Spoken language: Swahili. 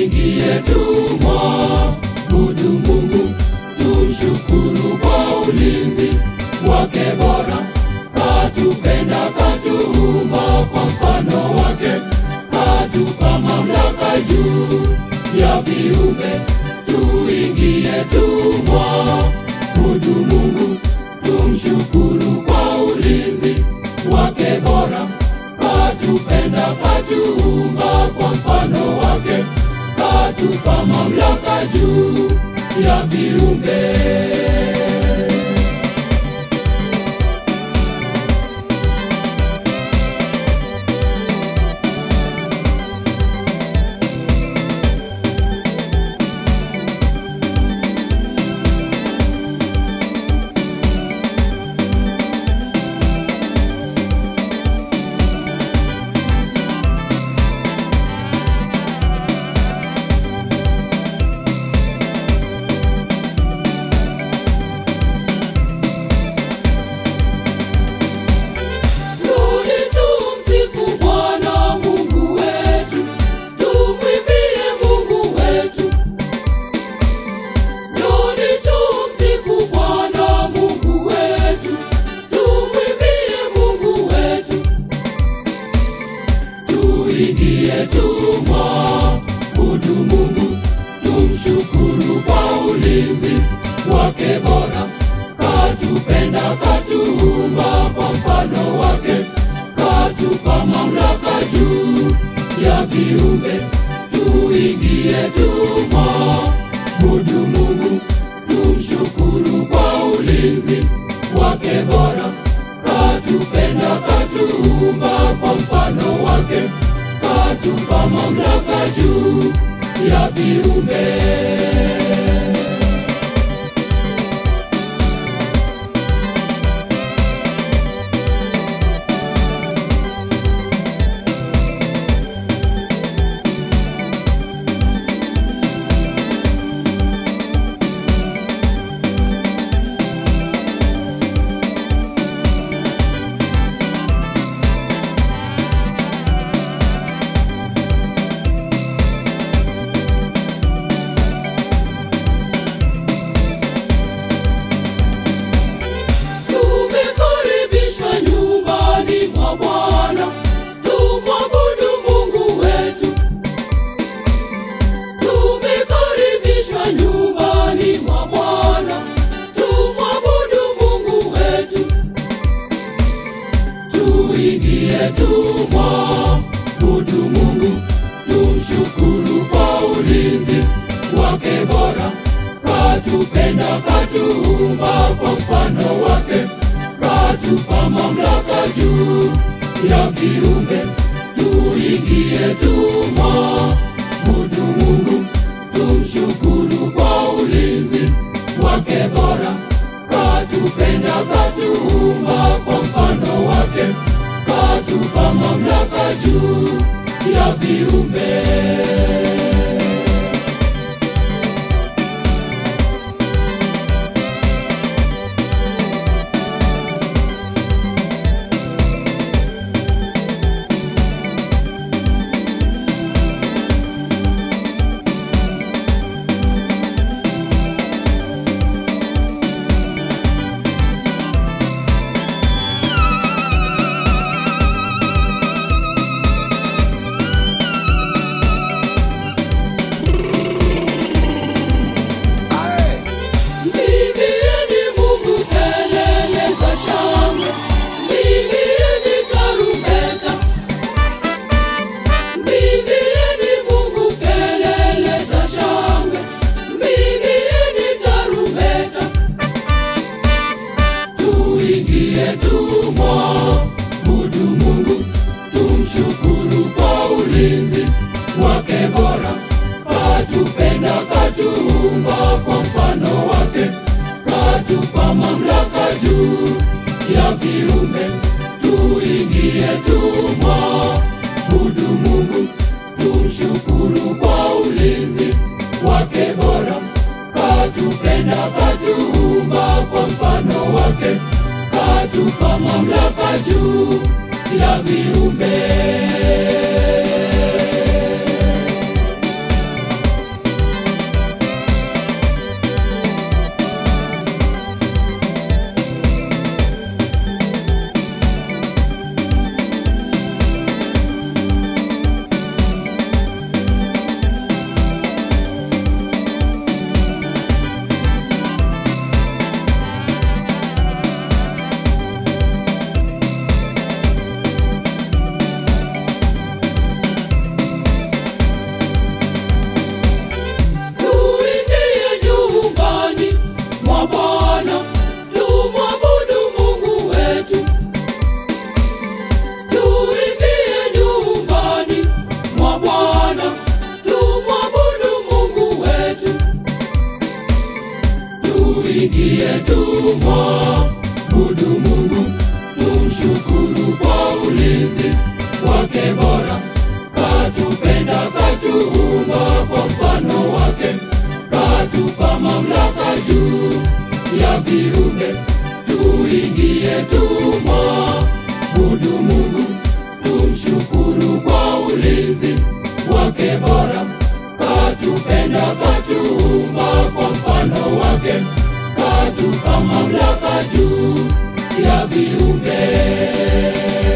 tuingie tumwabudu Mungu, tumshukuru kwa ulinzi wake bora, katupenda, katuumba kwa mfano wake, katupa mamlaka juu ya viumbe, tuingie tumwabudu Mungu, tumshukuru kwa ulinzi wake bora, katupenda, katuumba kwa mfano wake, katupa mamlaka juu ya viumbe. Rudi tumsifu Bwana Mungu wetu, tumwimbie Mungu wetu. Rudi tumsifu Bwana Mungu wetu, tumwimbie Mungu wetu. Tuingie tumwabudu Mungu, tumshukuru kwa ulinzi wake bora, katupenda, katuumba kwa mfano wake, katupa mamlaka juu ya viumbe. Tuingie tumwabudu Mungu, tumshukuru kwa ulinzi wake bora, katupenda, katuumba kwa mfano wake, katupa mamlaka juu ya viumbe. Tumekaribishwa nyumbani mwa Bwana, tumwabudu Mungu wetu. Tumekaribishwa nyumbani mwa Bwana, tumwabudu Mungu wetu. Tuingie tumwabudu Mungu, tumshukuru kwa ulinzi wake bora, katupenda, katuumba kwa mfano wake, katupa mamlaka juu ya viumbe. Tuingie tumwabudu Mungu, tumshukuru kwa ulinzi wake bora, katupenda, katuumba kwa mfano wake, katupa mamlaka juu ya viumbe. Mpigieni Mungu kelele za shangwe, mpigieni tarumbeta. Mpigieni Mungu kelele za shangwe, mpigieni tarumbeta. Tuingie tumwabudu Mungu, tumshukuru kwa ulinzi wake bora, katupenda, katuumba kwa mfano wake, katupa mamlaka juu ya viumbe. Tuingie tumwabudu Mungu, tumshukuru kwa ulinzi wake bora, katupenda, katuumba kwa mfano wake, katupa mamlaka juu ya viumbe. tuingie tumwabudu Mungu, tumshukuru kwa ulinzi wake bora, katupenda katuumba kwa mfano wake, katupa mamlaka juu ya viumbe, tuingie tumwabudu Mungu, tumshukuru kwa ulinzi wake bora, katupenda katuumba kwa mfano wake, katupa mamlaka juu ya viumbe.